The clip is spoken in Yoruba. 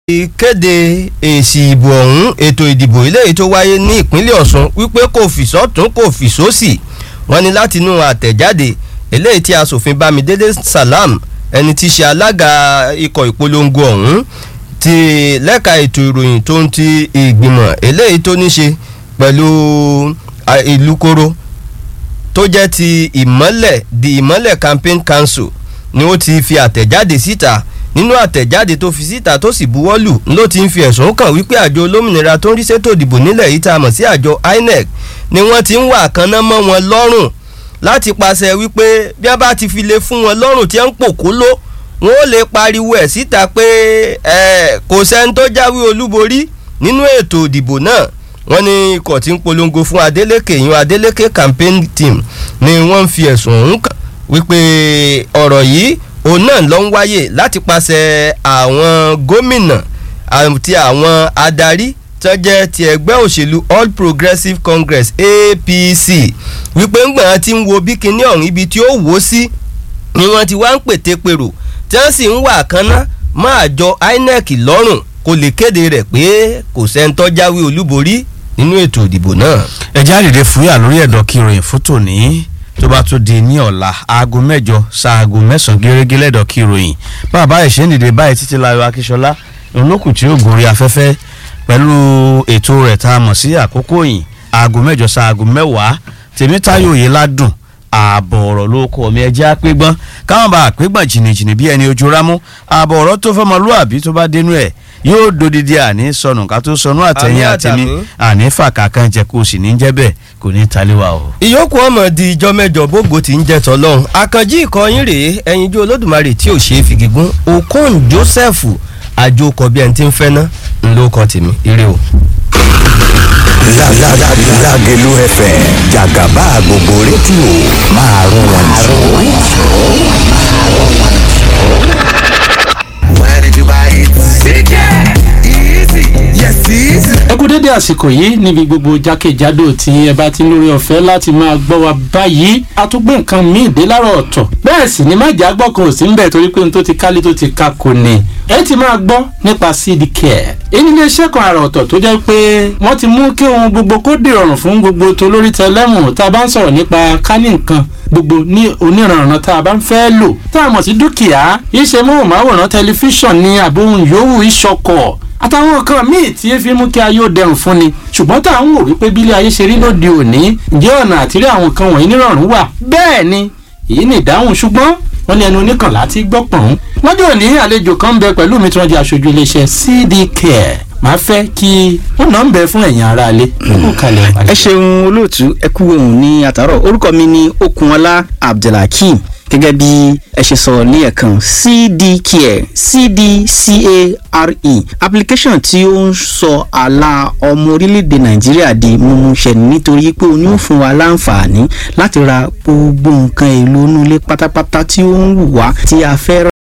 ìkéde èsì ìbò ọ̀hún ètò ìdìbò eléyìí tó wáyé ní ìpínlẹ̀ ọ̀ṣun wípé kò fìsọ́tún kò fìsósì wọ́n ní látinú àtẹ̀jáde eléyìí tí asòfin bámidélé salam ẹni tí í ṣe alága ikọ̀ ìpolongo ọ̀hún ti lẹ́ka ètò ìròyìn tó ń ti ìgbìmọ̀ eléyìí tó ní ṣe pẹ̀lú ìlú koro tó jẹ́ ti ìmọ́lẹ̀ the ìmọ́lẹ̀ campaign council ni ó ti fi àtẹ̀jáde síta nínú àtẹ̀jáde tó fi síta tó sì buwọ́lù ló ti ń fi ẹ̀sùn kàn wípé àjọ olómìnira tó ń rí ṣètò ìdìbò nílẹ̀ yìí tá a mọ̀ sí àjọ inec ni wọ́n ti ń wà kánná mọ́ wọn lọ́rùn láti pàṣẹ wípé bí wọ́n bá ti fi lè fún wọn lọ́rùn tí wọ́n ń pòkó ló wọn ó lè pariwo ẹ̀ síta pé kò sẹ́ni tó jáwé olúborí nínú ètò ìdìbò náà wọ́n ní ikọ̀ tí ń polongo fún adeleke ìyún adeleke campaign team ni wọ́n ń fi ẹ̀sùn ọ̀hún kàn wípé ọ̀rọ̀ yìí òun náà ló ń wáyè láti pàṣẹ àwọn gómìnà àti àwọn adarí tó jẹ́ ti ẹgbẹ́ òṣèlú all progressives congress apc wípé ńgbọ̀n ti ń wo bí kinní ọ̀hún ibi tí ó wò ó sí ni wọ́n ti wá ń pète pèrò tí wọ́n sì ń wà kánná mọ́ àjọ inec lọ́rùn kó lè kéde rẹ̀ pé kò sẹ́ńtọ́ jáwé olúborí nínú ètò ìdìbò náà. ẹ jáde fúyà lórí ẹ̀dọ̀ kí ìròyìn fótó ní tó bá tún di ní ọ̀la aago mẹ́jọ ṣaago mẹ́sàn-án gẹ́gẹ́ lẹ́dọ̀ kí ìròyìn bàbá ìṣe ń dìde báyìí títí láyọ̀ akíṣọlá olókùn tí ó gòrí afẹ́fẹ́ pẹ̀lú ètò rẹ̀ tá a mọ̀ sí àkókò yìí aago mẹ́jọ ṣaago mẹ́wàá tèmítáyò yìí ládùn ààbọ̀ ọ̀rọ̀ ló kọ́ mi ẹjẹ́ àpégbọ́n káwọn bá àpégbọ́n jìnnìjìnnì bí ẹni ojú rámú ààbọ̀ ọ̀rọ̀ tó fọmọlúàbí tó bá dénú ẹ̀ yóò dodidi àní sọnù ká tó sọnù àtẹ̀yìn àtẹ̀mí àní fàkàkàn jẹ kó o sì ní jẹ́ bẹ́ẹ̀ kò ní taliwa o. ìyókù ọmọ di ìjọ mẹ́jọ bógo tí ń jẹ tọlọ́run àkànjí ìkọyín rèé ẹyinjú olódùmarè tí ò ṣe é fìgígún okon joseph àjòkọ bí ẹni tí ń fẹ́ ná ńlọkọ tèmi ire o. Lágẹ̀lú FM jàgàbá gbogbo rédíò máa rún wọn Where did you buy it? CJ! Easy! Yes, easy! ẹ kú dédé àsìkò yìí níbi gbogbo jákèjádò tí ẹ bá ti lórí ọ̀fẹ́ láti máa gbọ́ wa báyìí a tún gbé nǹkan míì dé láàárọ̀ ọ̀tọ̀ bẹ́ẹ̀ sì ni májà gbọ́ kan ò sí ń bẹ̀ torí pé n tó ti kálí tó ti ka kò ní ẹ ti máa gbọ́ nípa seed care èyí ni iléeṣẹ́ kan àrà ọ̀tọ̀ tó jẹ́ pé wọ́n ti mú kí ohun gbogbo kó dìrọ̀rùn fún gbogbo tó lórí tẹlẹ́mù tá a bá ń sọ̀rọ̀ nípa kání nǹkan gbogbo ní oníranran tá a bá ń fẹ́ lò tá a mọ̀ sí dúkìá iṣẹ́ móhùnmáwòrán tẹlifíṣàn ní àbóhùn yòówù ìṣọkọ̀ àtàwọn nǹkan míì tí fi mú kí ayé ó dẹrùn fún ni ṣùgbọ́n tá à ń wò wípé bílé ayé ṣe rí lóde òní ǹjẹ́ ọ̀nà àtìrí àwọn nǹkan wọ̀nyí nírọ̀rùn wà bẹ́ẹ̀ ni èyí ni ìdáhùn ṣùgbọ́n wọ́n ní ẹnu oníkànlá tí gbọ́ pọ̀n. lọ́jọ́ òní àlejò kan ń bẹ pẹ̀lú mi tí wọ́n jẹ́ aṣojú iléeṣẹ́ cd care màá fẹ́ kí ó nà ń bẹ fún ẹ̀yin aráalé. ẹ ṣeun olóòtú ẹ kú ohun ní àtàrọ orúkọ mi ni okunọlá abdulhakeem gẹ́gẹ́ bí ẹ ṣe sọ ní ẹ̀kan cdcare cdcare application tí ó ń sọ àlà ọmọ orílẹ̀-èdè nàìjíríà di mímúṣẹ nítorí pé o ní ó fún wa láǹfààní láti ra gbogbo nǹkan èlò inú ilé pátápátá tí ó ń wù wá tí a fẹ́ rà